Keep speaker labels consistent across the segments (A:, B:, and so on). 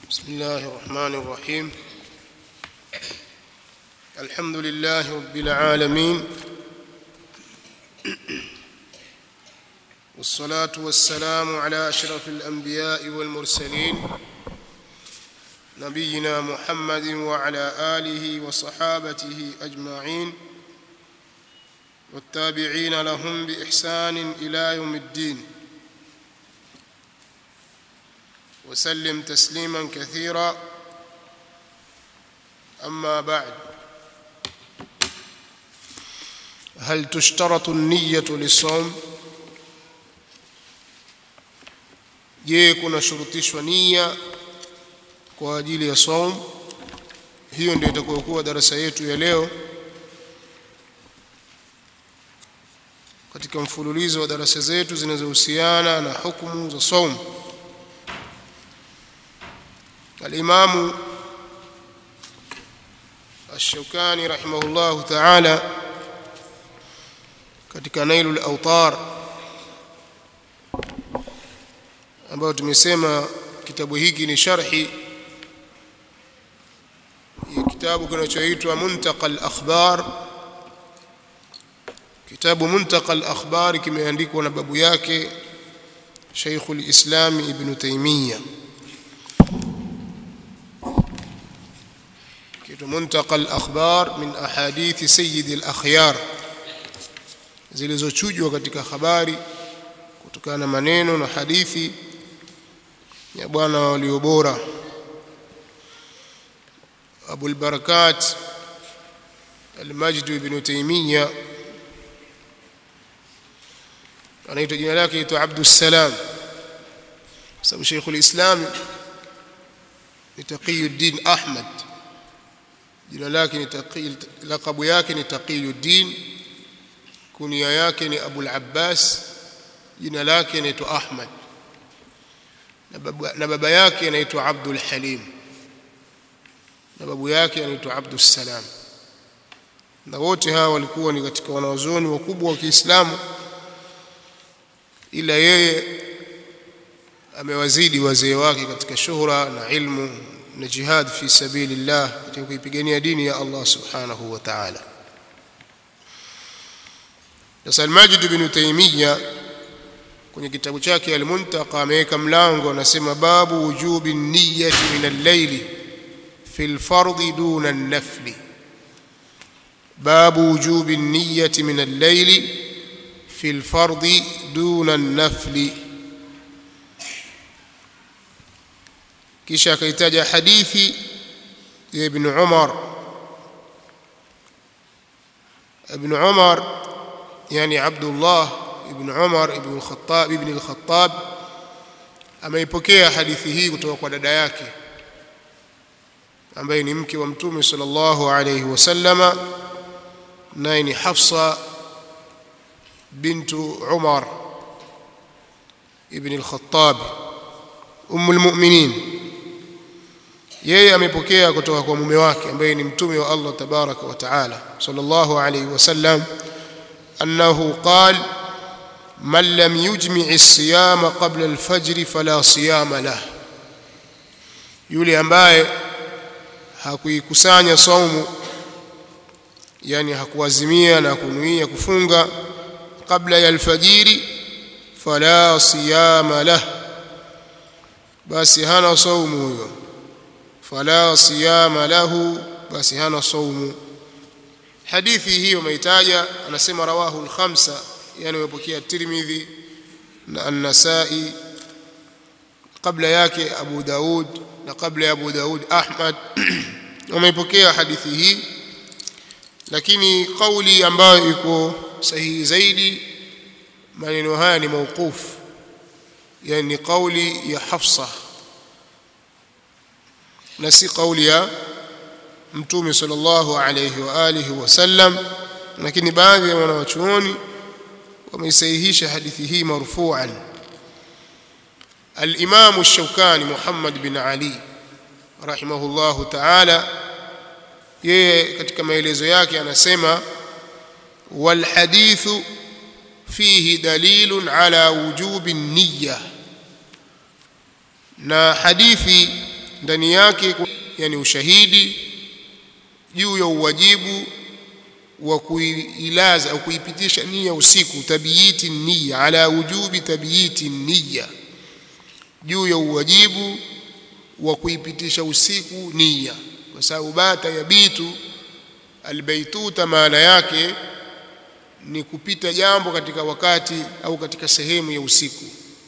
A: بسم الله الرحمن الرحيم الحمد لله رب العالمين والصلاة والسلام على أشرف الأنبياء والمرسلين نبينا محمد وعلى آله وصحابته أجمعين والتابعين لهم بإحسان إلى يوم الدين وسلم تسليما كثيرا أما بعد هل تشترط النية للصوم je kuna shurutishwa nia kwa ajili ya saum hiyo ndio itakayokuwa darasa yetu ya leo katika mfululizo wa darasa zetu zinazohusiana na hukumu za saum الإمام الشوكاني رحمه الله تعالى katika Nailul Awtar ambayo tumesema kitabu hiki ni sharhi ya kitabu kinachoitwa Muntaqa al-Akhbar kitabu Muntaqa al-Akhbar kimeandikwa na babu yake Sheikhul Islam Ibn Taymiyyah منتقى الأخبار من أحاديث سيد الأخيار zilizochujwa katika habari kutokana na maneno na hadithi ya bwana walio bora Abu al-Barakat al-Majd ibn Taymiyyah anaitwa jina lake aitwa Abdus Salam sababu Sheikh al-Islam ni Taqiyuddin Ahmad jina lake ni Taqi lakabu yake ni Taqiyuddin kunia yake ni Abu al-Abbas jina lake inaitwa Ahmad na baba, na baba yake anaitwa Abdul Halim na babu yake anaitwa Abdus Salam na wote hawa walikuwa ni katika wanazuoni wakubwa wa Kiislamu ila yeye amewazidi wazee wake katika shuhra na ilmu na jihad fi sabilillah katika kuipigania dini ya Allah subhanahu wa ta'ala sasa al-Majid ibn Taymiyyah kwenye kitabu chake al-Muntaqa ameweka mlango anasema babu wujubi niyyati min al-layl fi al-fardh duna an-nafl babu wujubi niyyati min al-layl fi al-fardh duna an-nafl kisha akaitaja hadithi ya ibn Umar ibn Umar yani Abdullah ibn Umar ibn al-Khattab ibn al-Khattab ameipokea hadithi hii kutoka kwa dada yake ambaye ni mke wa mtume sallallahu alayhi wasallama naye ni Hafsa bintu Umar ibn al-Khattab umm al-mu'minin yeye amepokea kutoka kwa mume wake ambaye ni mtume wa Allah tabaraka wa taala sallallahu alayhi wasallam annahu qala man lam yujmi' as-siyama qabla al-fajr fala siyama lah yule ambaye hakuikusanya saumu yani hakuazimia na kunuia kufunga kabla ya alfajiri fala siyama lah basi hana saumu huyo fala siyama lahu basi hana saumu hadithi hii umeitaja anasema rawahu al-khamsa yani umepokea Tirmidhi na An-Nasa'i kabla yake Abu Daud na kabla ya Abu Daud Ahmad wameipokea hadithi hii lakini kauli ambayo iko sahihi zaidi maneno haya ni mauquf yani kauli ya Hafsa na si kauli ya mtume sallallahu alayhi wa alihi wasallam lakini baadhi ya wanawachuoni wameisahihisha hadithi hii marfu'an al-Imam ash-Shawkani Muhammad bin Ali rahimahullahu ta'ala yeye katika maelezo yake anasema wal hadithu fihi dalilun ala wujubi niyya na hadithi ndani yake yani ushahidi juu ya uwajibu wa kuilaza au kuipitisha nia usiku tabiyiti nia ala wujubi tabiyiti nia juu ya uwajibu wa kuipitisha usiku nia kwa sababu bata yabitu albaituta maana yake ni kupita jambo katika wakati au katika sehemu ya usiku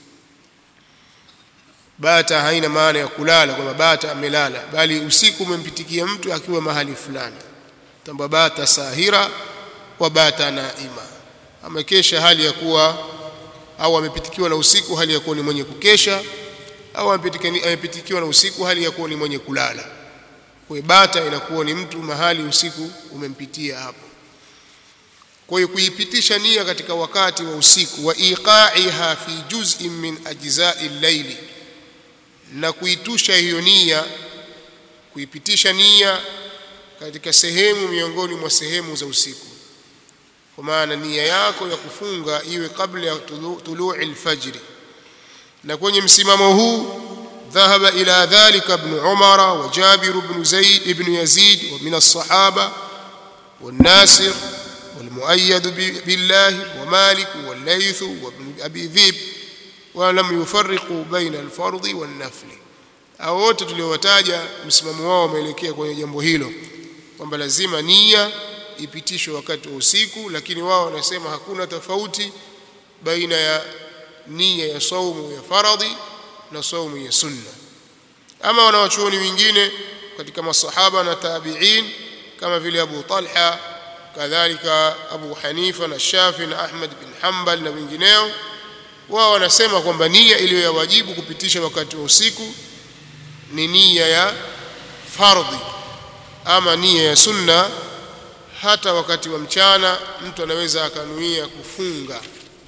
A: bata haina maana ya kulala kwamba bata amelala bali usiku umempitikia mtu akiwa mahali fulani tamba bata sahira wa bata naima amekesha hali ya kuwa au amepitikiwa na usiku hali ya kuwa ni mwenye kukesha au amepitikiwa na usiku hali ya kuwa ni mwenye kulala kwa bata inakuwa ni mtu mahali usiku umempitia hapo kwa hiyo kuipitisha nia katika wakati wa usiku wa iqa'iha fi juz'in min ajza'i al-layli na kuitusha hiyo nia kuipitisha nia katika sehemu miongoni mwa sehemu za usiku kwa maana nia yako ya kufunga iwe kabla ya tulu'i al-fajr na kwenye msimamo huu ذهب إلى ذلك ابن عمر وجابر بن زيد ابن يزيد ومن الصحابة والناصر والمؤيد بالله ومالك والليث وابن أبي ذئب ولم يفرقوا بين الفرض والنفل au wote tuliowataja msimamo wao wameelekea kwenye jambo hilo kwamba lazima nia ipitishwe wakati wa usiku lakini wao wanasema hakuna tofauti baina ya nia ya saumu ya faradhi na saumu ya sunna ama wanawachuoni wengine katika masahaba na tabi'in kama vile Abu Talha kadhalika Abu Hanifa na Shafi na Ahmad bin Hanbal na wengineo wao wanasema kwamba nia iliyo ya wajibu kupitisha wakati wa usiku ni nia ya fardhi ama nia ya sunna hata wakati wa mchana mtu anaweza akanuia kufunga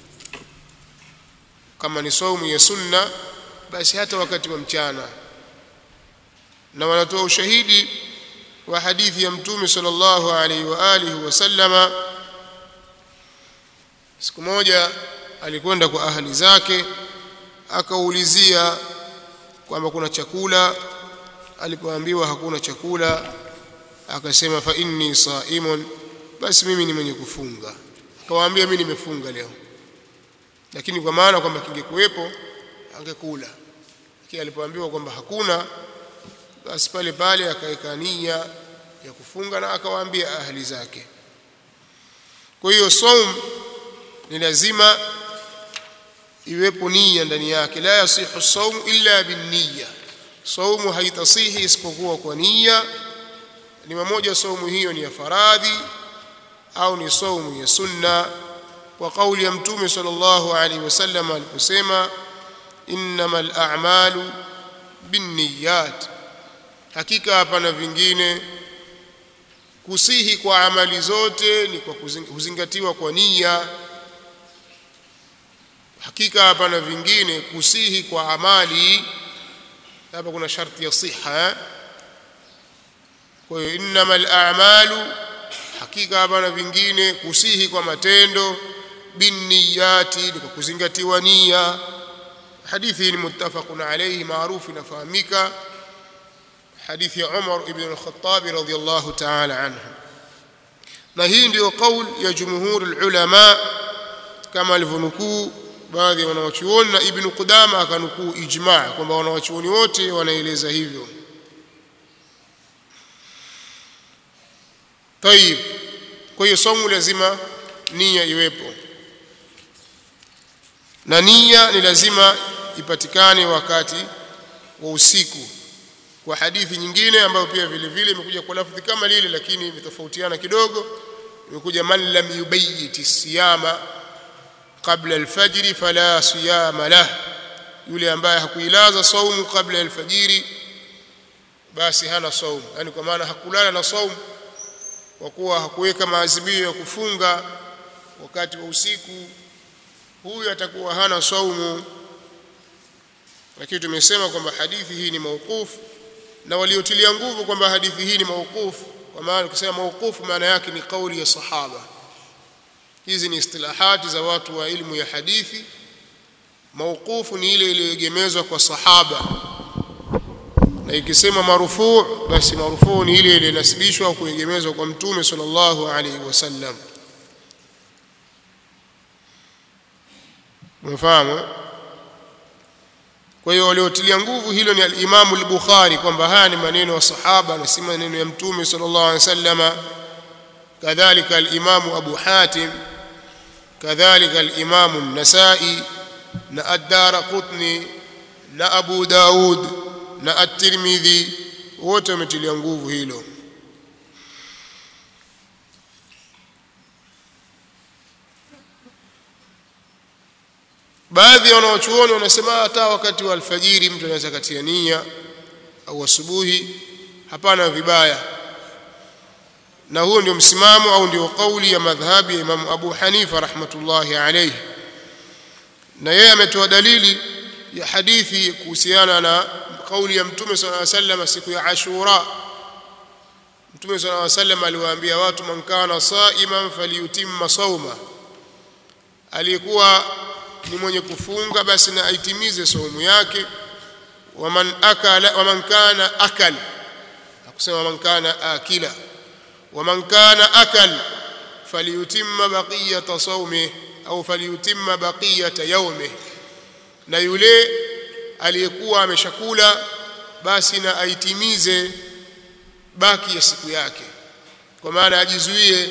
A: kama ni saumu ya sunna basi hata wakati wa mchana na wanatoa ushahidi wa hadithi ya mtume sallallahu alaihi wa alihi wasallama siku moja alikwenda kwa ahli zake akaulizia kwamba kuna chakula alipoambiwa hakuna chakula akasema fa inni saimun basi mimi ni mwenye kufunga akawaambia mimi nimefunga leo lakini kwa maana kwamba kingekuwepo angekula lakini alipoambiwa kwamba hakuna basi pale pale akaweka nia ya kufunga na akawaambia ahli zake kwa hiyo saum ni lazima iwepo nia ndani yake la yasihu saum illa binniya saumu haitasihi isipokuwa kwa nia ni mmoja saumu hiyo ni ya faradhi au ni saumu ya sunna kwa kauli ya mtume sallallahu alaihi wasallam aliposema innamal a'malu binniyat hakika hapana vingine kusihi kwa amali zote ni kwa kuzingatiwa kwa nia hakika hapana vingine kusihi kwa amali hapa kuna sharti ya siha kwa hiyo innamal a'malu hakika hapana vingine kusihi kwa matendo binniyati ni kwa kuzingatiwa nia hadithi ni muttafaqun alayhi maarufu inafahamika hadithi ya Umar ibn al-Khattab radhiyallahu ta'ala anhu na hii ndio kauli ya jumhur ulama kama alivyonukuu baadhi ya wanawachuoni na Ibn Qudama akanukuu ijma' kwamba wanawachuoni wote wanaeleza hivyo طيب kwa hiyo somo lazima nia iwepo na nia ni lazima ipatikane wakati wa usiku kwa hadithi nyingine ambayo pia vile vile imekuja kwa lafdhi kama lile lakini imetofautiana kidogo imekuja man lam yubayyiti siyama qabla alfajri fala siyama lah yule ambaye hakuilaza saumu kabla alfajiri basi hana saumu yani kwa maana hakulala na saumu kwa kuwa hakuweka maazimio ya kufunga wakati wa usiku huyu atakuwa hana saumu lakini tumesema kwamba hadithi hii ni mauqufu na waliotilia nguvu kwamba hadithi hii ni mauqufu kwa maana ukisema mauqufu maana yake ni kauli ya sahaba hizi ni istilahati za watu wa ilmu ya hadithi mauqufu ni ile iliyoegemezwa kwa sahaba na ikisema marufuu basi marufuu ni ile ile inasibishwa au kuegemezwa kwa mtume sallallahu alaihi wasallam umefahamu kwa hiyo waliotilia nguvu hilo ni al-Imam al-Bukhari kwamba haya ni maneno ya sahaba na si maneno ya mtume sallallahu alaihi wasallam kadhalika al-Imam Abu Hatim kadhalika al-Imam an-Nasa'i na ad-Darqutni na Abu Daud na at-Tirmidhi wote wametilia nguvu hilo baadhi ya wanaochuoni wanasema hata wakati wa alfajiri mtu anaweza katia nia au asubuhi hapana vibaya na huo ndio msimamo au ndio kauli ya madhhabi ya Imam Abu Hanifa rahmatullahi alayhi na yeye ametoa dalili ya hadithi kuhusiana na kauli ya Mtume صلى الله عليه وسلم siku ya Ashura Mtume صلى الله عليه وسلم aliwaambia watu man kana saiman falyutimma sawma aliyekuwa ni mwenye kufunga basi na aitimize saumu yake waman akala waman kana akal akusema man kana akila waman kana akal falyutimma baqiyata sawmi au falyutimma baqiyata yawmi na yule aliyekuwa ameshakula basi na aitimize baki ya siku yake kwa maana ajizuie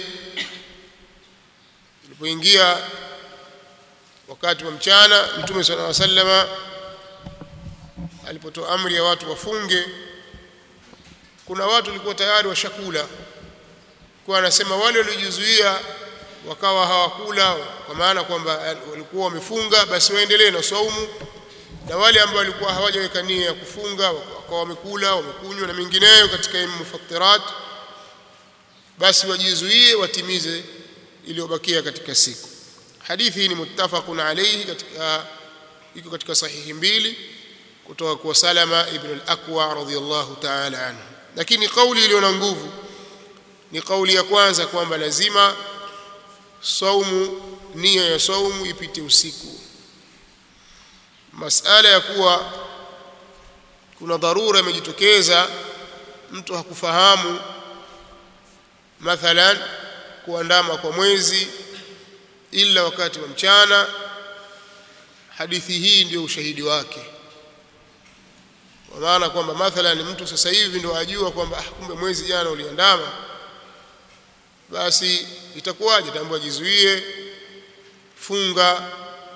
A: ilipoingia wakati wa mchana mtume sallallahu alaihi wasallam alipotoa amri ya watu wafunge kuna watu walikuwa tayari washakula kwa anasema wale waliojizuia wakawa hawakula kwa maana kwamba walikuwa wamefunga basi waendelee na saumu na wale ambao walikuwa hawajaweka nia ya kufunga wakawa wamekula wamekunywa na mengineyo katika mufattirat basi wajizuie watimize iliyobakia katika siku hadithi hii ni muttafaqun alayhi katika iko katika sahihi mbili kutoka kwa Salama ibn al-Aqwa radhiyallahu ta'ala anhu lakini kauli iliyo na nguvu ni kauli ya kwanza kwamba lazima saumu nia ya saumu ipite usiku masala ya kuwa kuna dharura imejitokeza mtu hakufahamu mathalan kuandama kwa mwezi ila wakati wa mchana hadithi hii ndio ushahidi wake kwa maana kwamba mathalan mtu sasa hivi ndio ajua kwamba ah, kumbe mwezi jana uliandama basi itakuwaje tambua jizuie funga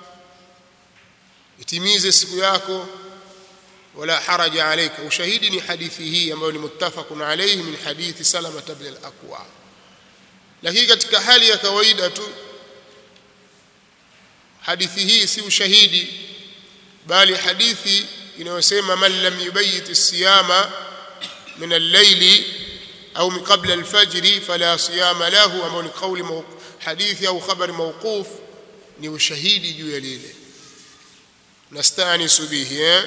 A: itimize siku yako wala haraja alayka ushahidi ni hadithi hii ambayo ni muttafaqun alayhi min hadithi salama ibn al-aqwa lakini katika hali ya kawaida tu hadithi hii si ushahidi bali hadithi inayosema man lam yubayit as-siyama min al-layli au min qabla al-fajr fala siyama lahu ambao ni kauli hadithi au khabari mawquf ni ushahidi juu ya lile nastanisu bihi eh?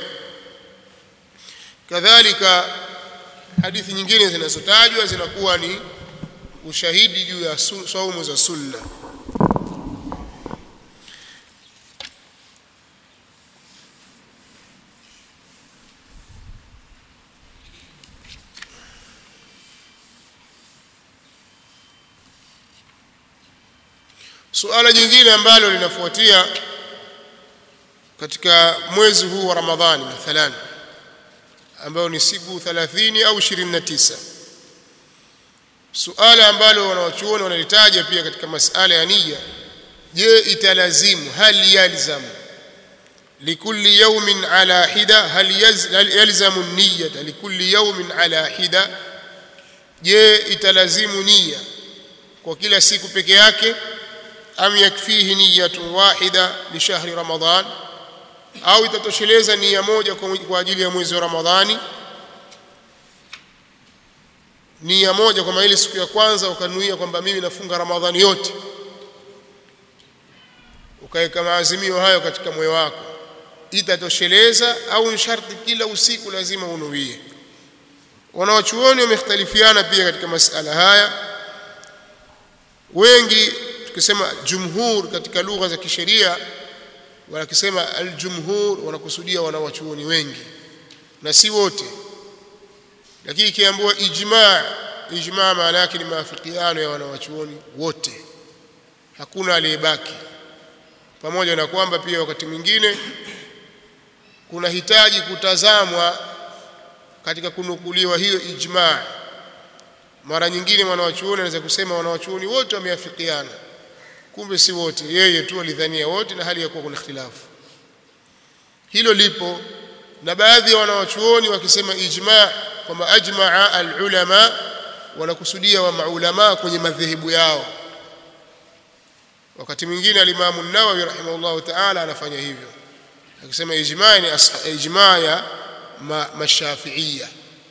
A: kadhalika hadithi nyingine zinazotajwa zinakuwa ni ushahidi juu ya saumu za sunna suala jingine ambalo linafuatia katika mwezi huu wa Ramadhani mathalan ambao ni siku 30 au 29 suala ambalo wanawachuoni wanalitaja pia katika masala ya niyya je italazimu hal yalzam likulli yawmin ala hida hal yalzamu niyyata likulli yawmin ala hida je italazimu niyya kwa kila siku peke yake am yakfihi niyyatun wahida li shahri ramadan au itatosheleza nia moja kwa ajili ya mwezi wa Ramadhani nia moja kwa ile siku ya kwanza ukanuia kwamba mimi nafunga Ramadhani yote ukaweka maazimio hayo katika moyo wako itatosheleza au sharti kila usiku lazima unuie wanawachuoni wamekhtalifiana pia katika masala haya wengi tukisema jumhur katika lugha za kisheria wanakisema aljumhur wanakusudia wanawachuoni wengi na si wote lakini ikiambiwa ijma ijma maana yake ni maafikiano ya wanawachuoni wote hakuna aliyebaki pamoja na kwamba pia wakati mwingine kuna hitaji kutazamwa katika kunukuliwa hiyo ijma mara nyingine wanawachuoni anaweza kusema wanawachuoni wote wameafikiana kumbe si wote yeye tu alidhania wote na hali ya kuwa kuna ikhtilafu hilo lipo na baadhi ya wanawachuoni wakisema ijma kwamba ajmaa alulama wanakusudia wa maulama kwenye madhehebu yao wakati mwingine alimamu nawawi rahimahullahu taala anafanya hivyo akisema ijma ni ijma ya mashafiia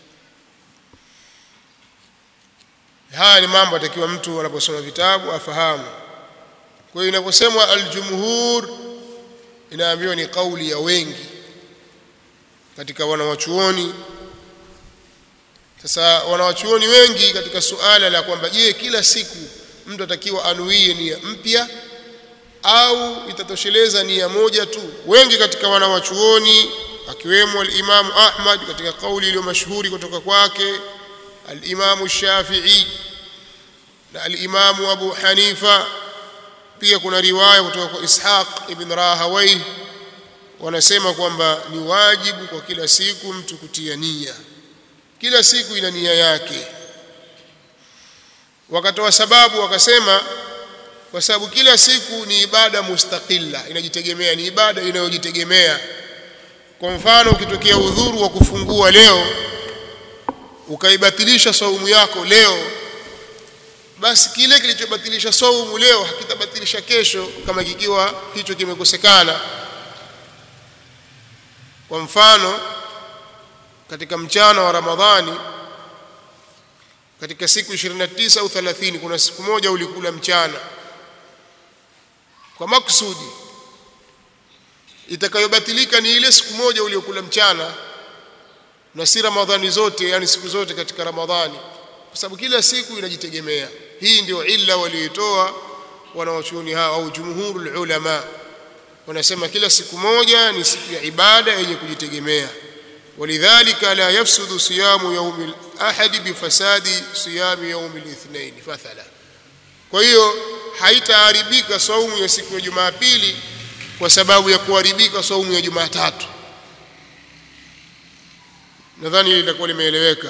A: haya ni mambo atakiwa mtu anaposoma vitabu afahamu kwa hiyo inaposemwa aljumhur inaambiwa ni kauli ya wengi katika wanawachuoni sasa wanawachuoni wengi katika suala la kwamba je kila siku mtu atakiwa anuie nia mpya au itatosheleza nia moja tu wengi katika wanawachuoni akiwemo alimamu ahmad katika kauli iliyo mashuhuri kutoka kwake alimamu shafii na alimamu abu hanifa pia kuna riwaya kutoka kwa ishaq ibn rahawai wanasema kwamba ni wajibu kwa kila siku mtu kutia nia kila siku ina nia yake wakatoa sababu wakasema kwa sababu kila siku ni ibada mustaqilla inajitegemea ni ibada inayojitegemea kwa mfano ukitokea udhuru wa kufungua leo ukaibatilisha saumu yako leo basi kile kilichobatilisha saumu leo hakitabatilisha kesho kama kikiwa hicho kimekosekana kwa mfano katika mchana wa Ramadhani katika siku 29 au 30 kuna siku moja ulikula mchana kwa makusudi itakayobatilika ni ile siku moja uliyokula mchana na si Ramadhani zote yani siku zote katika Ramadhani kwa sababu kila siku inajitegemea hii ndio illa walioitoa wanawachuoni hao au jumhurul ulama wanasema kila siku moja ni siku ya ibada yenye kujitegemea ولذلك لا يفسد صيام يوم الأحد بفساد صيام يوم الاثنين مثلا kwa hiyo haitaharibika saumu ya siku ya Jumapili kwa sababu ya kuharibika saumu ya Jumatatu nadhani hili litakuwa limeeleweka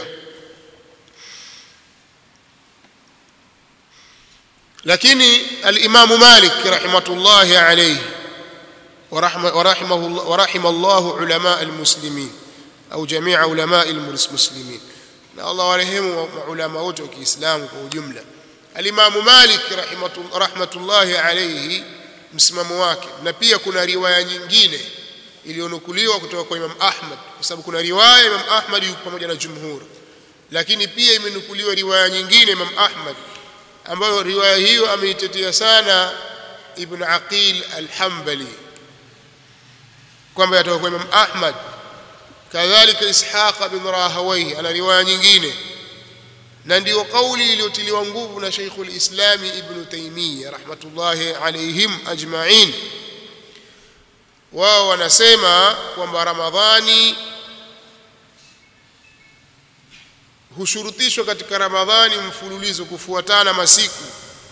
A: lakini al-Imam Malik rahimatullahi alayhi ورحمه الله ورحم الله علماء المسلمين au jamia ulama almuslimin na Allah warehemu maulama wote wa Kiislamu kwa ujumla Al-Imam Malik rahmatullahi alayhi msimamo wake na pia kuna riwaya nyingine iliyonukuliwa kutoka kwa Imam Ahmad kwa sababu kuna riwaya Imam Ahmad yuko pamoja na jumhur lakini pia imenukuliwa riwaya nyingine Imam Ahmad ambayo riwaya hiyo ameitetea sana Ibn Aqil al-Hanbali kwamba yatoka kwa Imam Ahmad kadhalika Ishaq bin Rahawayhi ana riwaya nyingine na ndio kauli iliyotiliwa nguvu na Sheikhul Islam Ibn Taymiyyah rahmatullahi alayhim ajma'in wao wanasema kwamba Ramadhani hushurutishwa katika Ramadhani mfululizo kufuatana masiku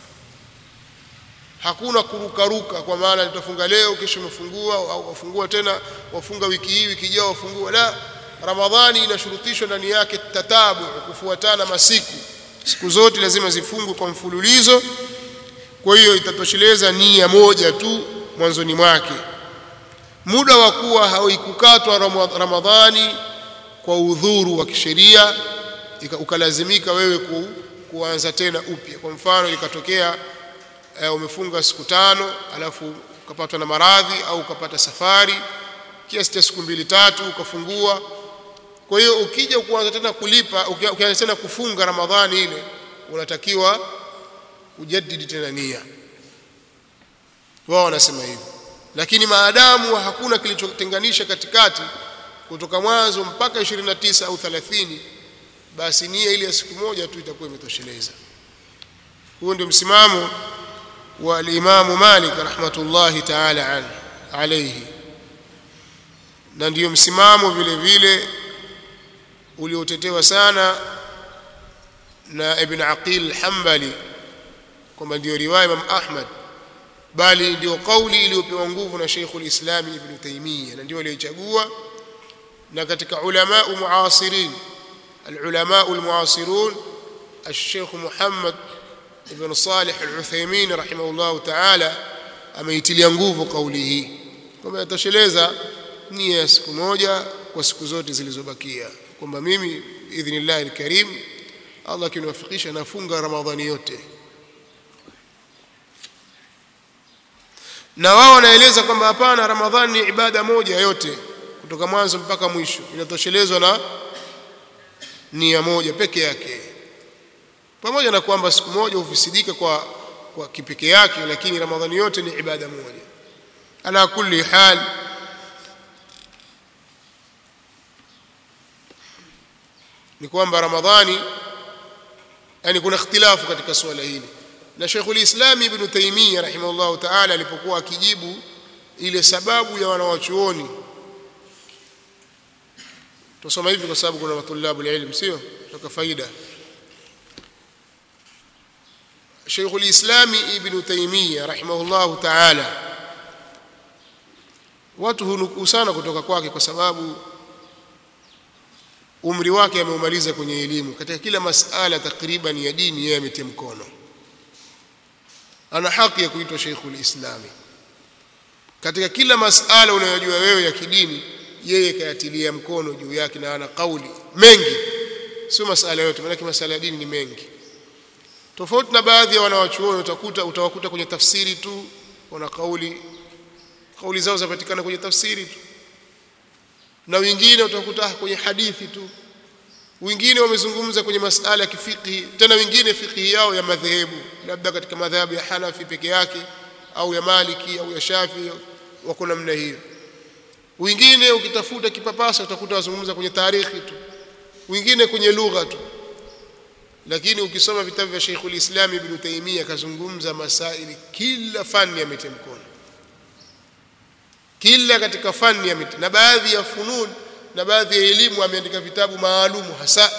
A: hakuna kurukaruka kwa maana tutafunga leo kesho umefungua au wafungua tena wafunga wiki hii wiki ijayo wafungua la ramadhani inashurutishwa ndani yake tatabu kufuatana masiku siku zote lazima zifungwe kwa mfululizo kwa hiyo itatosheleza nia moja tu mwanzoni mwake muda wa kuwa hauikukatwa ramadhani kwa udhuru wa kisheria ukalazimika wewe ku, kuanza tena upya kwa mfano ikatokea uh, umefunga siku tano alafu ukapatwa na maradhi au ukapata safari kiasi cha siku mbili tatu ukafungua kwa hiyo ukija kuanza tena kulipa ukianza tena kufunga ramadhani ile unatakiwa ujadidi tena nia wao wanasema hivyo lakini maadamu hakuna kilichotenganisha katikati kutoka mwanzo mpaka 29 au 30 basi nia ile ya siku moja tu itakuwa imetosheleza huo ndio msimamo wa al-Imam Malik rahmatullahi ta'ala an alayhi na ndiyo msimamo vile vile uliotetewa sana na Ibn Aqil al-Hanbali kwamba ndio riwaya Imam Ahmad bali ndio kauli iliyopewa nguvu na Sheikhul Islam Ibn Taymiyyah na ndio aliyochagua na katika ulama muasirin العلماء المعاصرون الشيخ محمد بن صالح العثيمين رحمه الله تعالى ameitilia nguvu kauli hii kwamba yatosheleza nia ya siku moja kwa siku zote zilizobakia kwamba mimi idhnillah alkarim Allah akiniwafikisha nafunga Ramadhani yote na wao wanaeleza kwamba hapana Ramadhani ni ibada moja yote kutoka mwanzo mpaka mwisho inatoshelezwa na nia moja peke yake pamoja na kwamba siku moja hufisidika kwa kwa kipeke yake lakini ramadhani yote ni ibada moja ala kulli hal ni kwamba ramadhani yani kuna ikhtilafu katika swala hili na Sheikhul Islam Ibn Taymiyyah rahimahullah ta'ala alipokuwa akijibu ile sababu ya wanawachuoni tusoma hivi kwa sababu kuna matulabu ilm sio toka faida Sheikhul Islam Ibn Taymiyyah rahimahullah ta'ala watu hunukuu sana kutoka kwake kwa sababu umri wake ameumaliza kwenye elimu katika kila masala takriban ya dini yeye ametia mkono ana haki ya kuitwa Sheikhul Islam katika kila masala unayojua wewe ya kidini yeye kayatilia mkono juu yake na ana kauli mengi sio masala yote maana masala ya dini ni mengi tofauti na baadhi ya wanawachuoni utakuta utawakuta kwenye tafsiri tu wana kauli kauli zao zapatikana kwenye tafsiri tu na wengine utakuta kwenye hadithi tu wengine wamezungumza kwenye masala ya kifiki tena wengine fikihi yao ya madhehebu labda katika madhhabu ya Hanafi peke yake au ya Maliki au ya Shafi wako namna hiyo wengine ukitafuta kipapasa utakuta wazungumza kwenye tarikhi tu wengine kwenye lugha tu lakini ukisoma vitabu vya Sheikhul Islam Ibn Taymiyyah kazungumza masaili kila fani ametia mkono kila katika fani ametia na baadhi ya funun na baadhi ya elimu ameandika vitabu maalumu hasa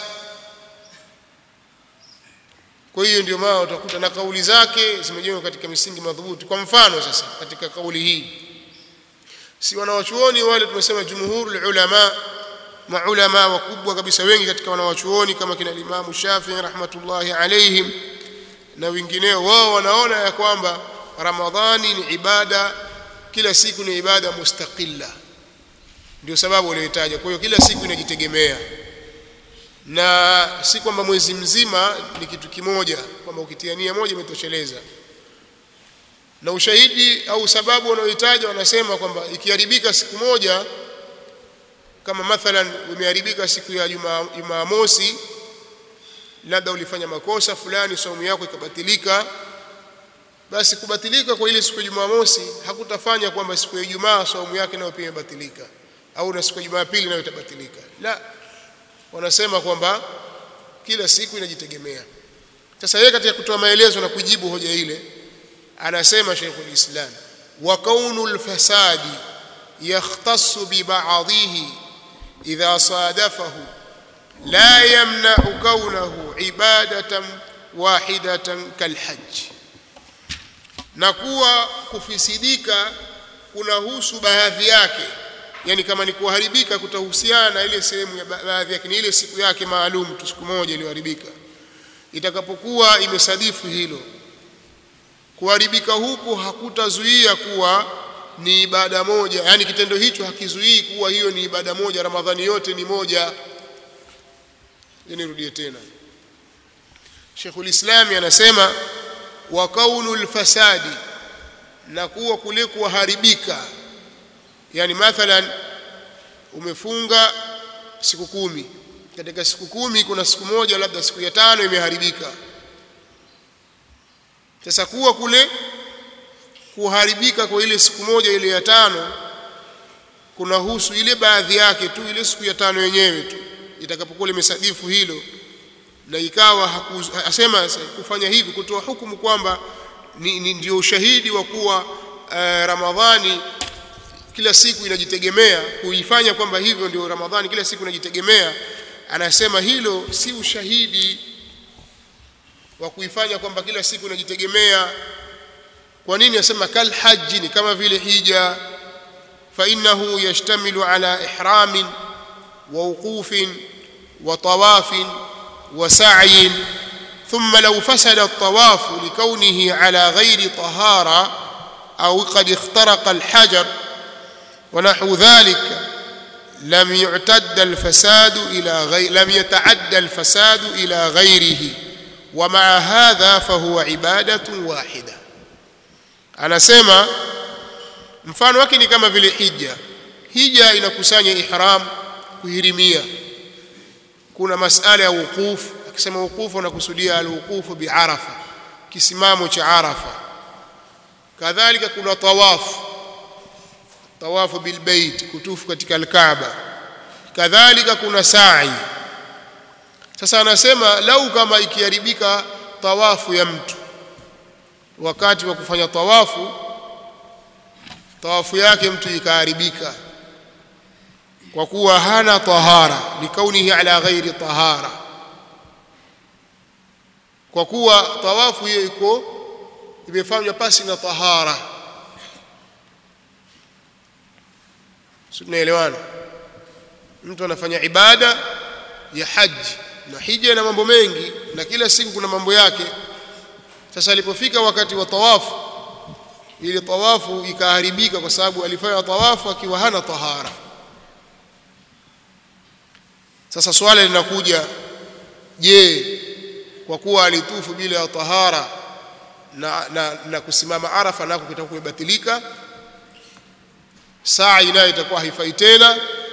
A: kwa hiyo ndio maana utakuta na kauli zake zimejengwa katika misingi madhubuti kwa mfano sasa katika kauli hii si wanawachuoni wale tumesema jumhurul ulama maulama wakubwa kabisa wengi katika wanawachuoni kama kina Imam Shafi'i rahmatullahi alayhim na wengineo wao wanaona ya kwamba Ramadhani ni ibada kila siku ni ibada mustaqilla ndio sababu walioitaja kwa hiyo kila siku inajitegemea na si kwamba mwezi mzima ni kitu kimoja kwamba ukitia nia moja imetosheleza na ushahidi au sababu wanaohitaja wanasema kwamba ikiharibika siku moja kama mathalan imeharibika siku ya Jumamosi labda ulifanya makosa fulani saumu yako ikabatilika basi kubatilika kwa ile siku ya Jumamosi hakutafanya kwamba siku ya Ijumaa saumu yake nayo pia imebatilika au na siku ya Jumapili nayo itabatilika la wanasema kwamba kila siku inajitegemea sasa yeye katika kutoa maelezo na kujibu hoja ile anasema Sheikhul Islam wa kaunul fasadi يختص ببعضه إذا صادفه لا يمنع كونه عبادة واحدة كالحج نكوى kufisidika kunahusu baadhi yake yani kama ni kuharibika kutahusiana na ile sehemu ya baadhi yake ni ile siku yake maalum tu siku moja iliyoharibika itakapokuwa imesadifu hilo kuharibika huku hakutazuia kuwa ni ibada moja yani kitendo hicho hakizuii kuwa hiyo ni ibada moja ramadhani yote ni moja nirudie tena Sheikhul Islam anasema wa kaunul fasadi na kuwa kule kuharibika yani mathalan umefunga siku kumi katika siku kumi kuna siku moja labda siku ya tano imeharibika sasa kuwa kule kuharibika kwa ile siku moja ile ya tano kunahusu ile baadhi yake tu ile siku ya tano yenyewe tu itakapokuwa limesadifu hilo na ikawa asema kufanya hivi kutoa hukumu kwamba ni, ni ndio ushahidi wa kuwa uh, Ramadhani kila siku inajitegemea kuifanya kwamba hivyo ndio Ramadhani kila siku inajitegemea anasema hilo si ushahidi wa kuifanya kwamba kila siku inajitegemea kwa nini asema kal haji ni kama vile hija fa innahu yashtamilu ala ihramin wa wuqufin wa tawafin wa sa'yin thumma law fasada at-tawaf likawnihi ala ghairi tahara aw qad ikhtaraqa al-hajar wa nahwu dhalika لم يعتد الفساد إلى غير لم يتعدى الفساد إلى غيره ومع هذا فهو عبادة واحدة anasema mfano wake ni kama vile hija hija inakusanya ihram kuhirimia kuna masala ya wukufu akisema wukufu anakusudia alwukufu biarafa kisimamo cha arafa kadhalika kuna tawafu tawafu bilbait kutufu katika alkaaba kadhalika kuna sa'i sasa anasema lau kama ikiharibika tawafu ya mtu wakati wa kufanya tawafu tawafu yake mtu ikaharibika kwa kuwa hana tahara likaunihi ala ghairi tahara kwa kuwa tawafu hiyo iko imefanywa pasi na tahara tunaelewana mtu anafanya ibada ya haji na hija na mambo mengi na kila siku kuna mambo yake sasa alipofika wakati wa tawafu ile tawafu ikaharibika kwa sababu alifanya tawafu akiwa hana tahara sasa swala linakuja je kwa kuwa alitufu bila ya tahara na, na, na kusimama arafa nako kitakuwa kumebatilika saa nayo itakuwa haifai tena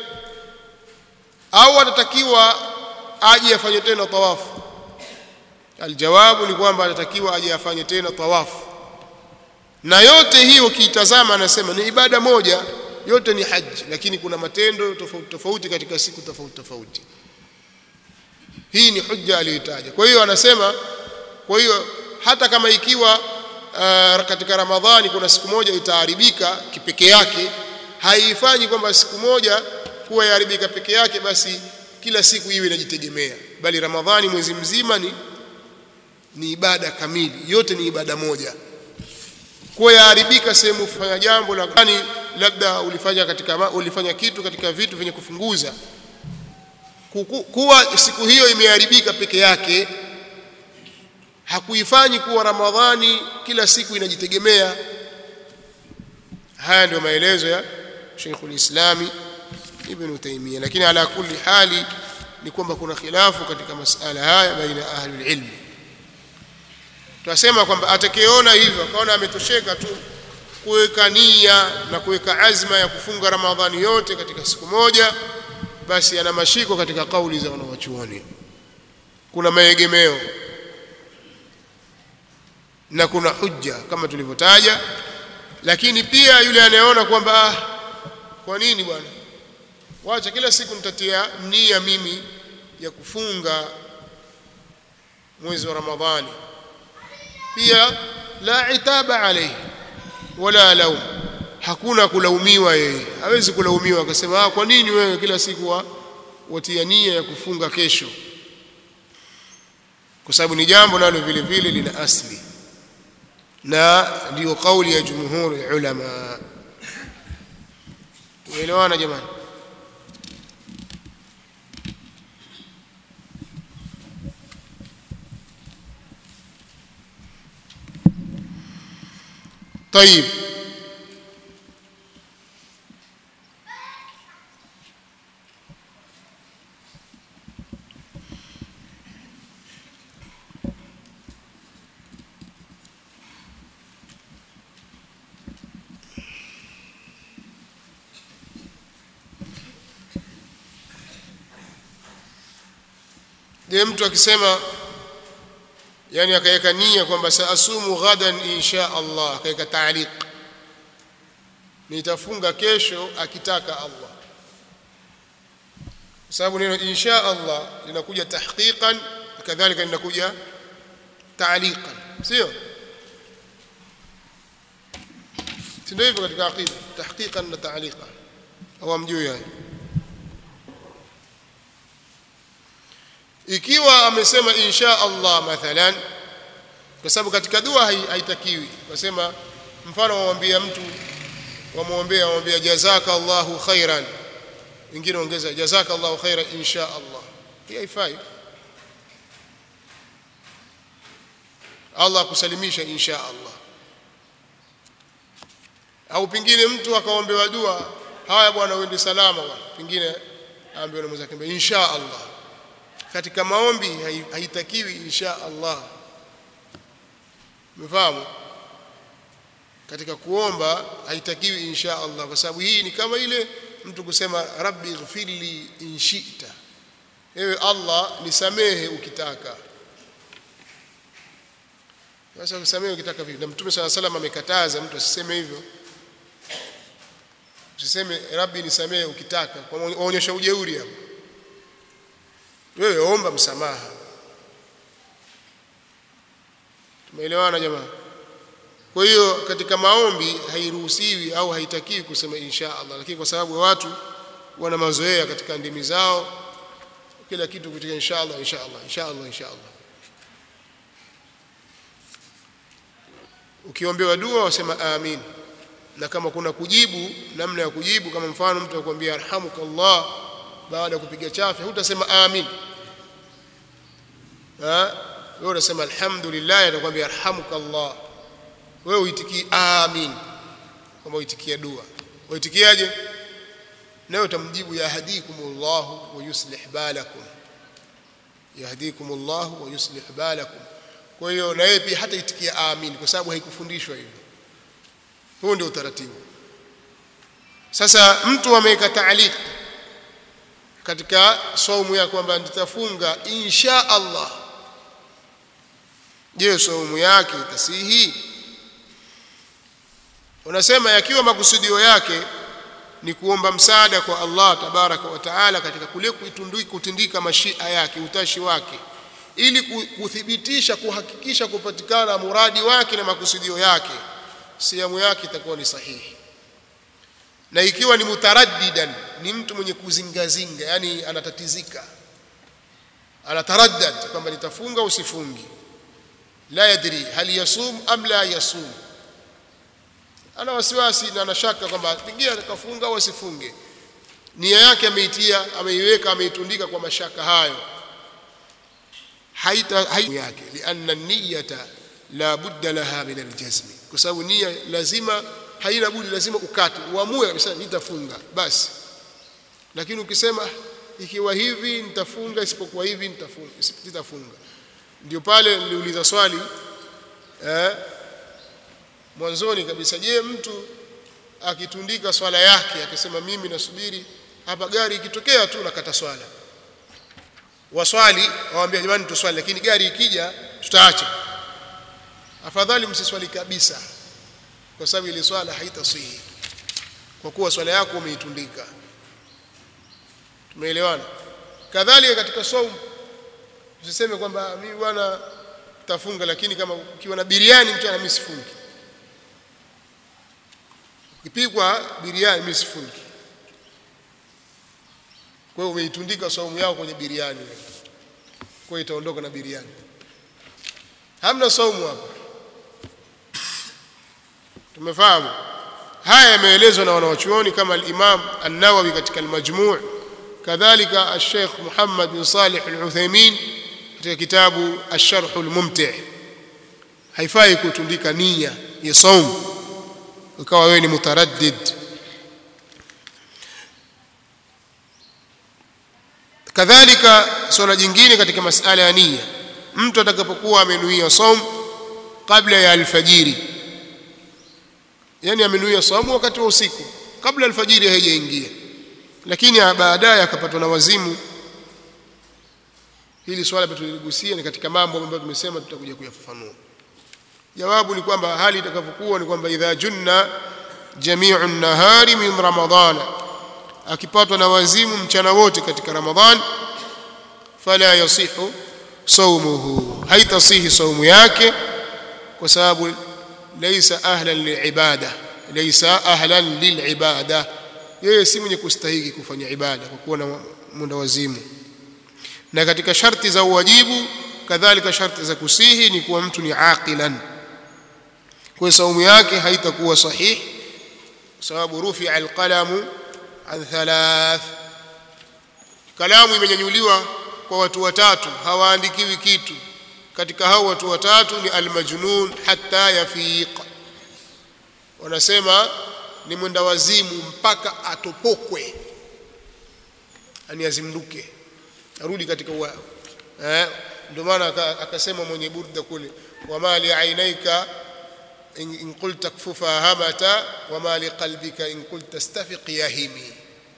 A: au atatakiwa aje afanye tena tawafu aljawabu ni kwamba atatakiwa aje afanye tena tawafu na yote hiyo ukiitazama anasema ni ibada moja yote ni haji lakini kuna matendo tofauti tofauti katika siku tofauti tofauti hii ni hujja aliyotaja kwa hiyo anasema kwa hiyo hata kama ikiwa uh, katika ramadhani kuna siku moja itaharibika kipeke yake haifanyi kwamba siku moja kuwa yaharibika peke yake basi kila siku iwe inajitegemea bali ramadhani mwezi mzima ni ni ibada kamili yote ni ibada moja kuwa yaharibika sehemu kufanya jambo la yani labda ulifanya katika ulifanya kitu katika vitu vyenye kufunguza kuwa siku hiyo imeharibika peke yake hakuifanyi kuwa ramadhani kila siku inajitegemea haya ndio maelezo ya Sheikhul Islami Ibn Taymiyyah lakini ala kulli hali ni kwamba kuna khilafu katika masala haya baina ahli ilm tunasema kwamba atakayeona hivyo akaona ametosheka tu kuweka nia na kuweka azma ya kufunga Ramadhani yote katika siku moja basi ana mashiko katika kauli za wanawachuoni kuna maegemeo na kuna hujja kama tulivyotaja lakini pia yule anayeona kwamba ah, kwa nini bwana wacha kila siku nitatia nia mimi ya kufunga mwezi wa Ramadhani pia la itaba alayhi wala laum hakuna kulaumiwa yeye hawezi kulaumiwa akasema ah kwa nini wewe kila siku wa watia nia ya kufunga kesho kwa sababu ni jambo nalo vile vile lina asli na ndio kauli ya jumhuri ya ulama tumeelewana jamani طيب je mtu akisema yani akaweka nia kwamba saasumu ghadan insha Allah akaweka taaliq nitafunga kesho akitaka Allah kwa sababu neno insha Allah linakuja tahqiqan kadhalika linakuja taaliqan sio ndio hivyo katika aqida tahqiqan na taaliqan au amjui yani ikiwa amesema insha Allah mathalan kwa sababu katika dua haitakiwi wasema mfano wamwambia mtu wamwombea wamwambia jazaka Allahu khairan wengine ongeza jazaka Allahu khairan insha Allah hii haifai Allah akusalimisha insha Allah au pengine mtu akaombewa dua haya bwana uende salama bwana pengine aambiwe na mwenzake insha Allah katika maombi haitakiwi insha Allah umefahamu katika kuomba haitakiwi insha Allah kwa sababu hii ni kama ile mtu kusema rabbi ighfirli in shi'ta ewe Allah nisamehe ukitaka sasa kusamehe ukitaka vipi na mtume swalla salam amekataza mtu asiseme hivyo usiseme rabbi nisamehe ukitaka kwa waonyesha ujeuri hapo wewe omba msamaha tumeelewana jamaa kwa hiyo katika maombi hairuhusiwi au haitakiwi kusema insha Allah lakini kwa sababu watu wana mazoea katika ndimi zao kila kitu kutika insha Allah insha Allah insha Allah insha Allah ukiombewa dua wasema amin na kama kuna kujibu namna ya kujibu kama mfano mtu akwambia arhamukallah baada ya kupiga chafya hutasema amin ha wewe unasema alhamdulillah atakwambia arhamukallah wewe uitikii amin kama uitikia dua uitikiaje nawe utamjibu yahdikumullahu wa yuslih balakum yahdikumullahu wa yuslih balakum kwa hiyo na yeye pia hata itikia amin kwa sababu haikufundishwa hivyo huo ndio utaratibu sasa mtu ameweka taaliq katika saumu ya kwamba nitafunga insha Allah je saumu yake itasihi unasema yakiwa makusudio yake ni kuomba msaada kwa Allah tabaraka wa taala katika kule kutindika mashia yake utashi wake ili kuthibitisha kuhakikisha kupatikana muradi wake na makusudio yake siamu yake itakuwa ni sahihi na ikiwa ni mutaraddidan ni mtu mwenye kuzingazinga yani anatatizika anataraddad kwamba nitafunga usifungi la yadri hal yasum am la yasum ana wasiwasi na anashaka kwamba pengine atakafunga au asifunge nia yake ameitia ameiweka ameitundika kwa mashaka hayo haita haita yake lianna niyata la budda laha min aljazm kwa sababu nia lazima haina budi lazima ukate uamue kabisa nitafunga basi lakini ukisema ikiwa hivi nitafunga isipokuwa hivi nitafunga nitafunga ndio pale niliuliza swali eh mwanzoni kabisa je mtu akitundika swala yake akisema mimi nasubiri hapa gari ikitokea tu nakata swala waswali waambia jamani tuswali lakini gari ikija tutaacha afadhali msiswali kabisa kwa sababu ile swala haitasihi kwa kuwa swala yako umeitundika tumeelewana kadhalika katika saumu usiseme kwamba mimi bwana tafunga lakini kama ukiwa na biriani mchana mimi sifungi ukipigwa biriani mimi sifungi kwa hiyo umeitundika saumu yako kwenye biriani kwa hiyo itaondoka na biriani hamna saumu hapa tumefahamu haya yameelezwa na wanawachuoni kama al-Imam An-Nawawi katika al-Majmu' kadhalika al-Sheikh Muhammad bin Salih al-Uthaymeen katika kitabu Ash-Sharh al-Mumti' haifai kutundika nia ya saumu ukawa wewe ni mutaraddid kadhalika swala jingine katika masala ya nia mtu atakapokuwa amenuia saum kabla ya alfajiri yani amenuia saumu wakati wa usiku kabla alfajiri haijaingia lakini baadaye akapatwa na wazimu hili swala tuligusia ni katika mambo ambayo tumesema tutakuja kuyafafanua jawabu ni kwamba hali itakavyokuwa ni kwamba idha junna jami'u nahari min ramadhana akipatwa na wazimu mchana wote katika ramadhan fala yasihu saumuhu haitasihi saumu yake kwa sababu laysa ahlan lilibada laysa ahlan lilibada yeye si mwenye kustahiki kufanya ibada kwa kuwa na mwenda wazimu na katika sharti za uwajibu kadhalika sharti za kusihi ni kuwa mtu ni aqilan kwa saumu yake haitakuwa sahihi kwa sababu rufi alqalamu an thalath kalamu imenyanyuliwa kwa watu watatu hawaandikiwi kitu katika hao watu watatu ni almajnun hatta yafiq wanasema ni mwenda wazimu mpaka atopokwe ani azimduke arudi katika uwa eh ndio maana akasema mwenye burda kule wama li ainaika in qulta kfufa hamata wama li qalbika in qulta stafiq yahimi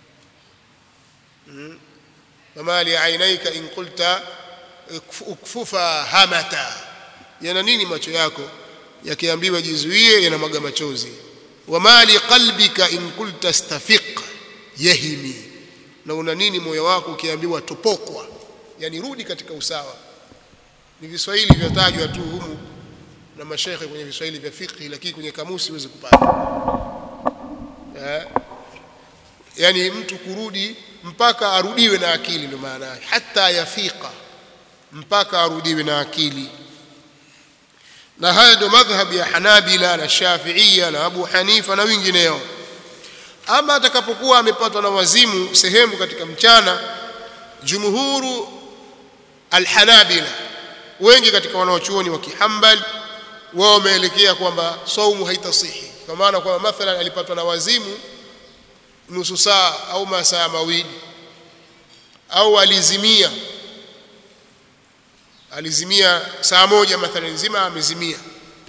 A: wama li ainaika in qulta ukfufa hamata yana nini macho yako yakiambiwa jizuie yanamwaga machozi wama li qalbika in qulta stafiq yahimi na una nini moyo wako ukiambiwa topokwa yani rudi katika usawa ni viswahili vyatajwa tu humu na mashekhe kwenye viswahili vya fiqh lakini kwenye kamusi huwezi kupata eh yani mtu kurudi mpaka arudiwe na akili ndio maana yake hata yafiqa mpaka arudiwe na akili na haya ndio madhhabu ya Hanabila na Shafi'ia na Abu Hanifa na wengineo ama atakapokuwa amepatwa na wazimu sehemu katika mchana jumhuru alhanabila wengi katika wanaochuoni wa kihambali wao wameelekea kwamba saumu haitasihi kwa maana kwamba mathalan alipatwa na wazimu nusu saa au masaa mawili au alizimia alizimia saa moja mathalan nzima amezimia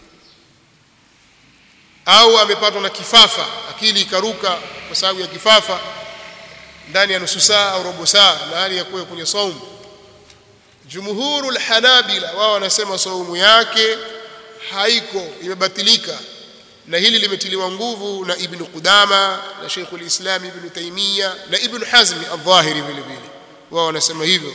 A: au amepatwa na kifafa akili ikaruka kwa sababu ya kifafa ndani ya nusu saa au robo saa na hali ya kuwa kwenye saumu jumhurul hanabila wao wanasema saumu yake haiko imebatilika na hili limetiliwa nguvu na ibn Qudama na Sheikhul Islam ibn Taymiyyah na ibn Hazm al-Dhahiri vile vile wao wanasema hivyo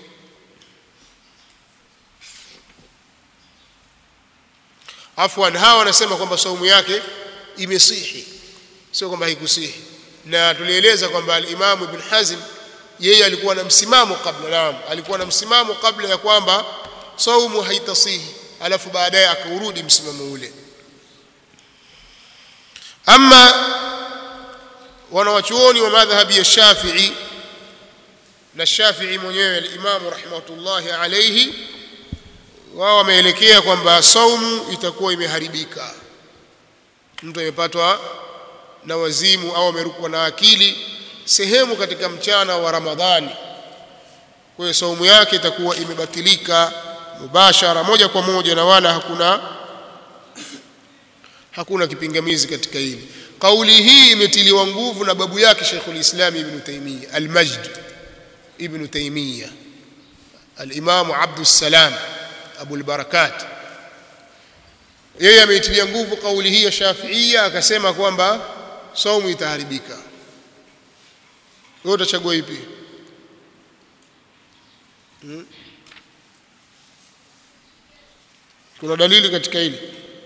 A: afwan hawa wanasema kwamba saumu yake imesihi sio kwamba haikusihi na tulieleza kwamba al-Imam Ibn Hazm yeye alikuwa na msimamo kabla naam alikuwa na msimamo kabla ya kwamba saumu haitasihi alafu baadaye akaurudi msimamo ule ama wanawachuoni wa madhhabi ya Shafi'i na Shafi'i mwenyewe al-Imam rahmatullahi alayhi wao wameelekea kwamba saumu itakuwa imeharibika mtu amepatwa na wazimu au amerukwa na akili sehemu katika mchana wa Ramadhani kwa hiyo saumu yake itakuwa imebatilika mubashara moja kwa moja na wala hakuna hakuna kipingamizi katika hili kauli hii imetiliwa nguvu na babu yake Sheikhul Islam Ibn Taymiyyah Al-Majd Ibn Taymiyyah Al-Imam Abdus Salam Abu al-Barakat yeye ameitilia nguvu kauli hii ya Shafi'ia akasema kwamba saumu itaharibika wewe utachagua ipi hmm? kuna dalili katika hili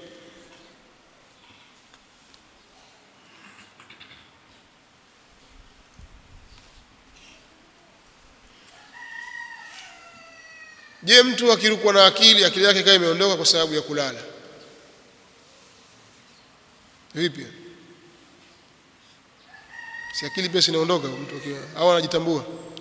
A: je mtu akirukwa na akili akili yake kaa imeondoka kwa sababu ya kulala vipi si akili pia sinaondoka mtu akiwa au anajitambua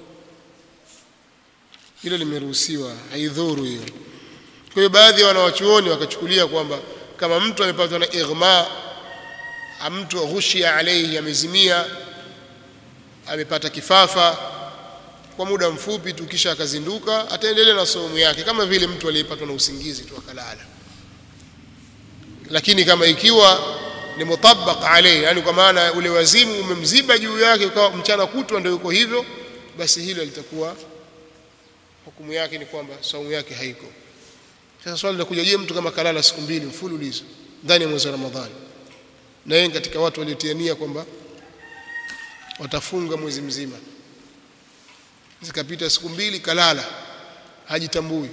A: hilo limeruhusiwa haidhuru hiyo kwa hiyo baadhi ya wanawachuoni wakachukulia kwamba kama mtu amepatwa na ighma mtu ghushia alayhi amezimia amepata kifafa kwa muda mfupi tu kisha akazinduka ataendelea na saumu yake kama vile mtu aliyepatwa na usingizi tu akalala lakini kama ikiwa ni mutabaq alayhi yani kwa maana ule wazimu umemziba juu yake kwa mchana kutwa ndio yuko hivyo basi hilo litakuwa hukumu yake ni kwamba saumu yake haiko sasa swali linakuja je mtu kama kalala siku mbili mfululizo ndani ya mwezi wa Ramadhani na yeye katika watu waliotiania kwamba watafunga mwezi mzima zikapita siku mbili kalala hajitambui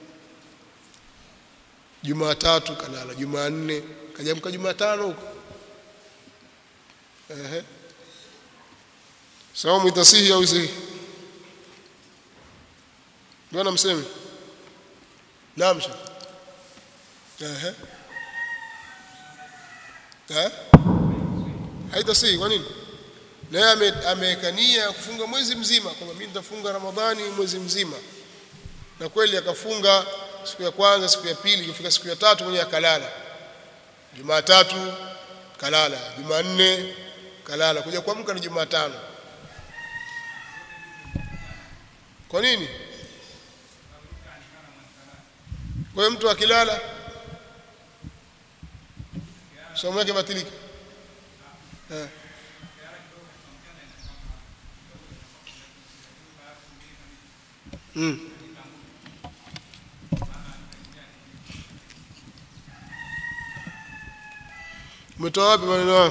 A: Jumatatu kalala Jumanne kajamka Jumatano huko ehe saumu itasihi au isihi ndio namseme naam shekh ehe eh haitasihi kwa nini na yeye ameweka nia kufunga mwezi mzima kwamba mimi nitafunga ramadhani mwezi mzima na kweli akafunga siku ya kwanza siku ya pili ikifika siku ya tatu mwenye akalala jumatatu kalala jumanne kalala kuja kuamka ni jumatano kwa nini kwa hiyo mtu akilala somo yake batilika eh. mm. umetoa wapi maneno hayo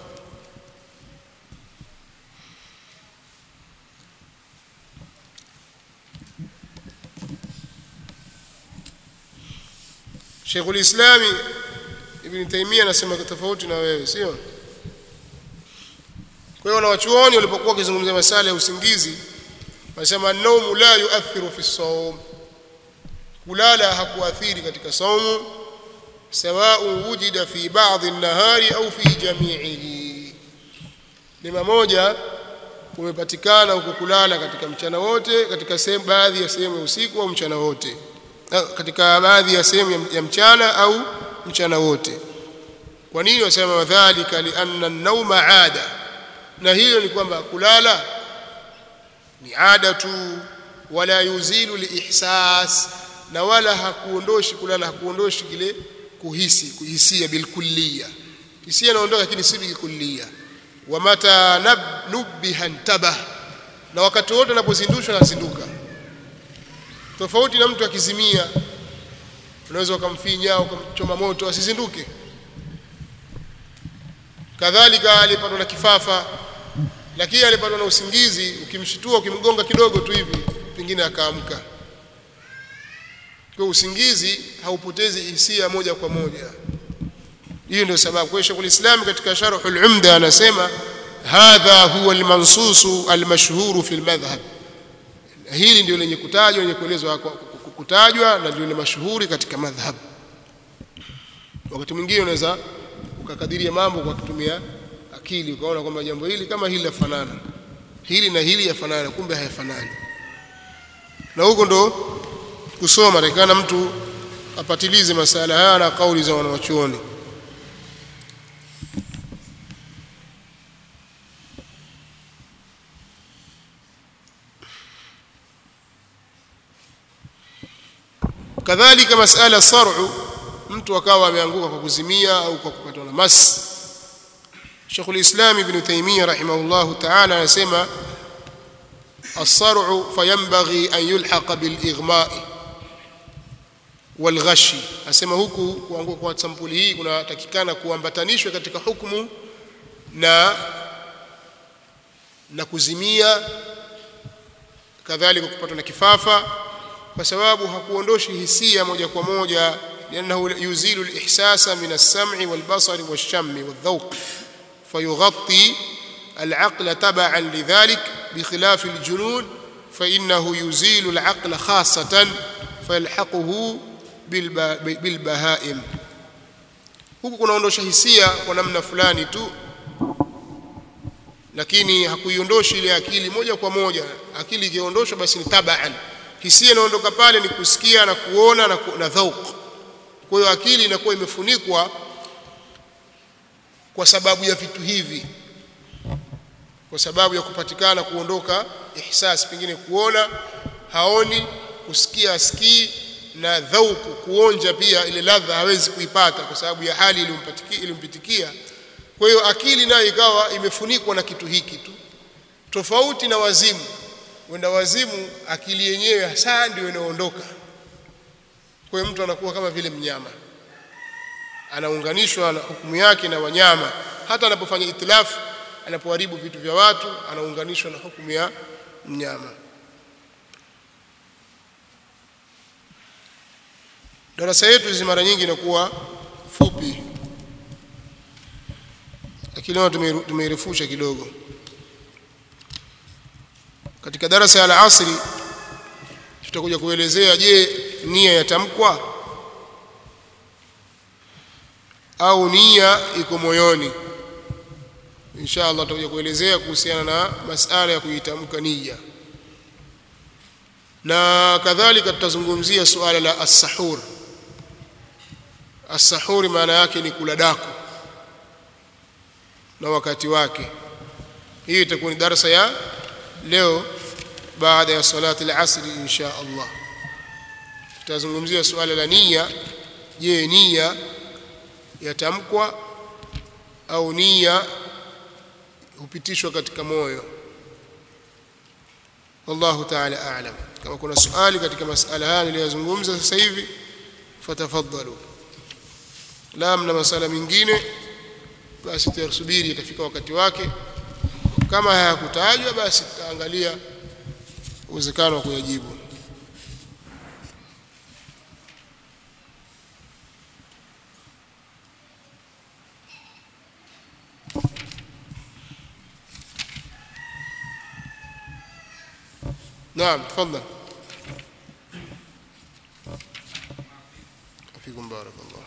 A: Sheikhul Islami Ibn Taymiyyah anasema tofauti na wewe sio kwa hiyo wanawachuoni walipokuwa wakizungumzia masala ya usingizi wanasema naumu la yuathiru fi sawm kulala hakuathiri katika saumu sawa'un wujida fi ba'd an-nahari au fi jami'ihi lima moja kumepatikana huko kulala katika mchana wote katika sehemu baadhi ya sehemu ya usiku au mchana wote katika baadhi ya sehemu ya mchana au mchana wote kwa nini wasema wadhālika lianna an-nawma 'ada na hiyo ni kwamba kulala ni ada tu wala yuzilu liihsas na wala hakuondoshi kulala hakuondoshi kile kuhisi kuhisia bilkulliya hisia inaondoka lakini si bilkulliya wa mata nubbiha intabah na wakati wote anapozindushwa anazinduka tofauti na mtu akizimia unaweza ukamfinya ukamchoma moto asizinduke kadhalika alipatwa na kifafa lakini alipatwa na usingizi ukimshitua ukimgonga kidogo tu hivi pengine akaamka kwa usingizi haupotezi hisia moja kwa moja hiyo ndio sababu kwa Sheikh Islam katika Sharhul Umda anasema hadha huwa almansusu almashhuru fi almadhhab hili ndio lenye kutajwa lenye kuelezwa kutajwa na ndio lenye mashuhuri katika madhhab wakati mwingine unaweza ukakadiria mambo kwa kutumia akili ukaona kwamba jambo hili kama hili lafanana hili na hili yafanana kumbe hayafanani na huko ndo kusoma takikana mtu apatilize masala haya na kauli za wanawachuoni kadhalika masala sar'u mtu akawa ameanguka kwa kuzimia au kwa kupatwa na mas Sheikhul Islam Ibn Taymiyyah rahimahullahu ta'ala anasema الصرع فينبغي أن يلحق بالإغماء والغش asema huku kuanguka kwa sampuli hii kunatakikana kuambatanishwa katika hukumu na na kuzimia kadhalika kupatwa na kifafa kwa sababu hakuondoshi hisia moja kwa moja لأنه يزيل الإحساس من السمع والبصر والشم والذوق فيغطي العقل تبعا لذلك بخلاف الجنون فإنه يزيل العقل خاصة فيلحقه بالبهائم huku kunaondosha hisia kwa namna fulani tu lakini hakuiondoshi ile akili moja kwa moja akili ikiondoshwa basi ni tabaan hisia inaondoka pale ni kusikia na kuona na, ku, na dhauq kwa hiyo akili inakuwa imefunikwa kwa sababu ya vitu hivi kwa sababu ya kupatikana kuondoka ihsas pengine kuona haoni kusikia asikii na dhauku kuonja pia ile ladha hawezi kuipata kwa sababu ya hali iliyompitikia kwa hiyo akili nayo ikawa imefunikwa na kitu hiki tu tofauti na wazimu wenda wazimu akili yenyewe hasa ndio inaondoka kwa hiyo mtu anakuwa kama vile mnyama anaunganishwa na hukumu yake na wanyama hata anapofanya itilafu anapoharibu vitu vya watu anaunganishwa na hukumu ya mnyama darasa yetu hizi mara nyingi inakuwa fupi lakini leo tumeirefusha kidogo katika darasa ya al-asri tutakuja kuelezea je nia yatamkwa au nia iko moyoni insha Allah tutakuja kuelezea kuhusiana na masala ya kuitamka nia na kadhalika tutazungumzia suala la as-sahur as-sahur maana yake ni kula daku na wakati wake hii itakuwa ni darasa ya leo baada ya salati al-asr insha Allah tutazungumzia suala la nia je nia yatamkwa au nia hupitishwa katika moyo wallahu ta'ala a'lam kama kuna swali katika masala haya niliyozungumza sasa hivi fatafadhalu la mna masala mengine basi tutasubiri itafika wakati wake kama hayakutajwa basi tutaangalia uwezekano wa kuyajibu نعم تفضل فيكم بارك الله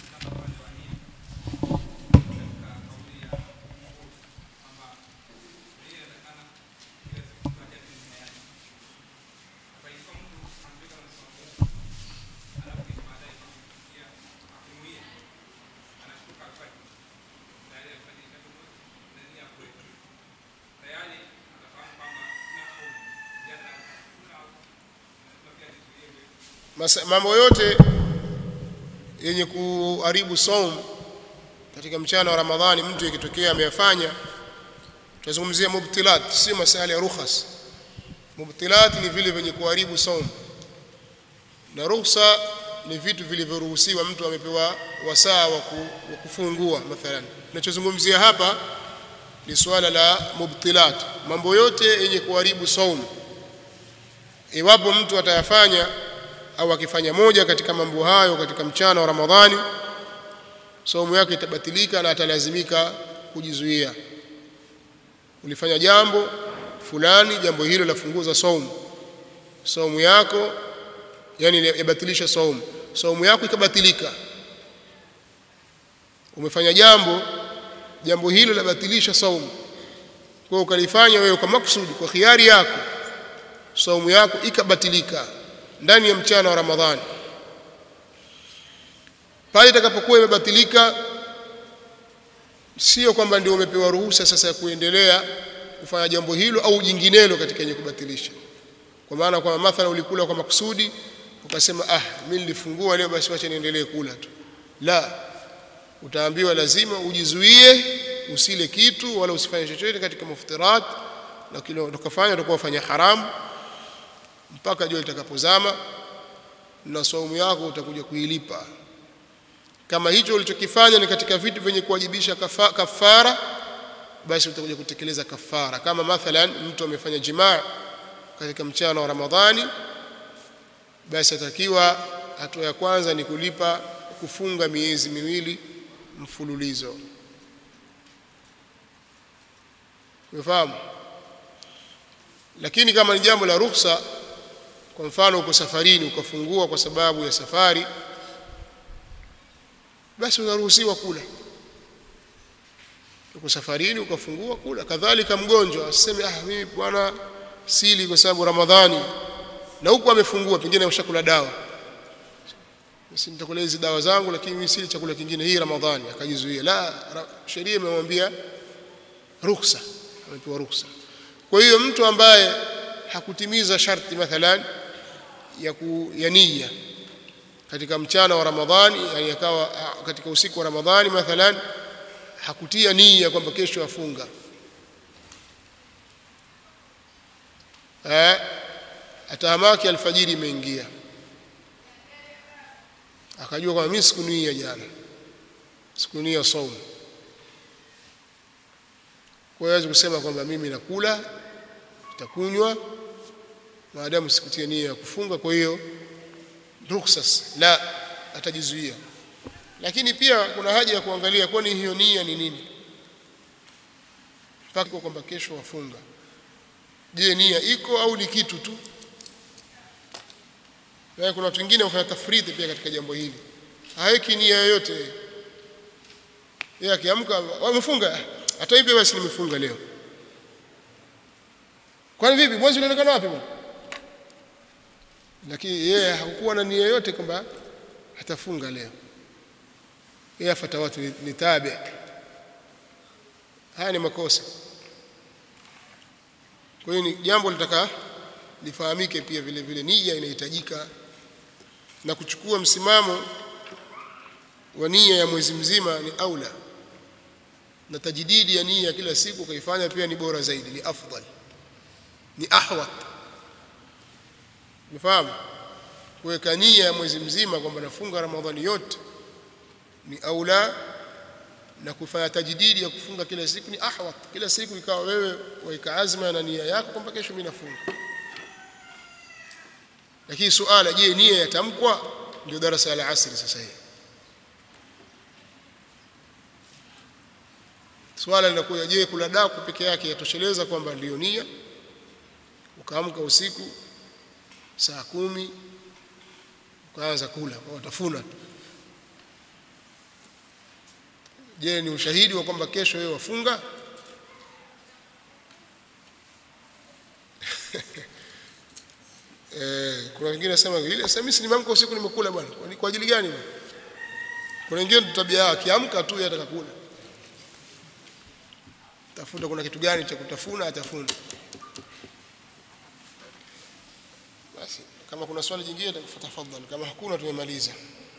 A: Masa, mambo yote yenye kuharibu saum katika mchana wa Ramadhani mtu ikitokea ameyafanya tutazungumzia mubtilat si masala ya rukhas mubtilat ni vile vyenye kuharibu saum na rukhsa ni vitu vilivyoruhusiwa mtu amepewa wasaa wa kufungua mathalan tunachozungumzia hapa ni swala la mubtilat mambo yote yenye kuharibu saum iwapo mtu atayafanya au akifanya moja katika mambo hayo katika mchana wa Ramadhani saumu yake itabatilika na atalazimika kujizuia ulifanya jambo fulani jambo hilo lafunguza saumu saumu yako yani yabatilisha saumu saumu yako ikabatilika umefanya jambo jambo hilo labatilisha saumu kwa ukalifanya wewe kwa maksudi kwa khiari yako saumu yako ikabatilika ndani ya mchana wa Ramadhani pale itakapokuwa imebatilika sio kwamba ndio umepewa ruhusa sasa ya kuendelea kufanya jambo hilo au jinginelo katika yenye kubatilisha kwa maana kwamba mathala ulikula kwa makusudi ukasema ah mimi nilifungua leo basi wacha niendelee kula tu la utaambiwa lazima ujizuie usile kitu wala usifanye chochote katika muftirat na kile utakafanya utakuwa ufanya haramu mpaka jua litakapozama na saumu yako utakuja kuilipa kama hicho ulichokifanya ni katika vitu vyenye kuwajibisha kafa, kafara basi utakuja kutekeleza kafara kama mathalan mtu amefanya jimaa katika mchana wa Ramadhani basi atakiwa hatua ya kwanza ni kulipa kufunga miezi miwili mfululizo umefahamu lakini kama ni jambo la ruhusa kwa mfano uko safarini ukafungua kwa sababu ya safari basi unaruhusiwa kula uko safarini ukafungua kula kadhalika mgonjwa aseme ah mimi bwana sili kwa sababu ramadhani na huko amefungua pengine ushakula dawa basi nitakula hizi dawa zangu lakini mimi sili chakula kingine hii ramadhani akajizuia la sheria imemwambia ruhusa amepewa ruhusa kwa hiyo mtu ambaye hakutimiza sharti mathalan ya, ku, ya nia katika mchana wa Ramadhani yani akawa katika usiku wa Ramadhani mathalan hakutia nia kwamba kesho afunga eh atahamaki alfajiri imeingia akajua kwamba mimi sikunia jana sikunia saumu kwa hiyo kusema kwamba mimi nakula nitakunywa maadamu sikutia nia ya kufunga kwa hiyo rukhsas la atajizuia lakini pia kuna haja ya kuangalia kwani hiyo nia ni nini mpaka kwamba kesho wafunga je nia iko au ni kitu tu na kuna watu wengine wafanya tafriti pia katika jambo hili haweki nia yoyote yeye akiamka wamefunga hata hivi basi nimefunga leo kwani vipi mwezi unaonekana wapi bwana lakini yeye hakuwa na nia yoyote kwamba atafunga leo yeye afuata watu ni, ni tabi haya ni makosa kwa hiyo ni jambo litaka lifahamike pia vile vile nia inahitajika na kuchukua msimamo wa nia ya mwezi mzima ni aula na tajdidi ya nia kila siku kaifanya pia ni bora zaidi ni afdal ni ahwat umefahamu kuweka nia ya mwezi mzima kwamba nafunga ramadhani yote ni aula na kufanya tajdidi ya kufunga kila siku ni ahwat kila siku ikawa wewe waika azma na nia yako kwamba kesho mimi nafunga lakini suala je nia yatamkwa ndio darasa la asri sasa hivi swala linakuja je kula daku peke yake yatosheleza kwamba ndio nia ukaamka usiku saa kumi ukaanza kula kwa watafuna tu je ni ushahidi wa kwamba kesho wewe wafunga eh kuna wengine nasema ile sasa mimi nimeamka usiku nimekula bwana kwa ajili gani bwana kuna wengine tabia yao akiamka tu yeye atakakula tafuta kuna kitu gani cha kutafuna atafuna basi kama kuna swali jingine tafadhali kama hakuna tumemaliza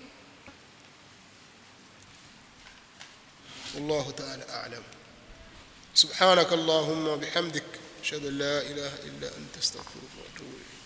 A: والله تعالى أعلم سبحانك اللهم وبحمدك أشهد أن لا إله إلا أنت استغفرك وأتوب إليك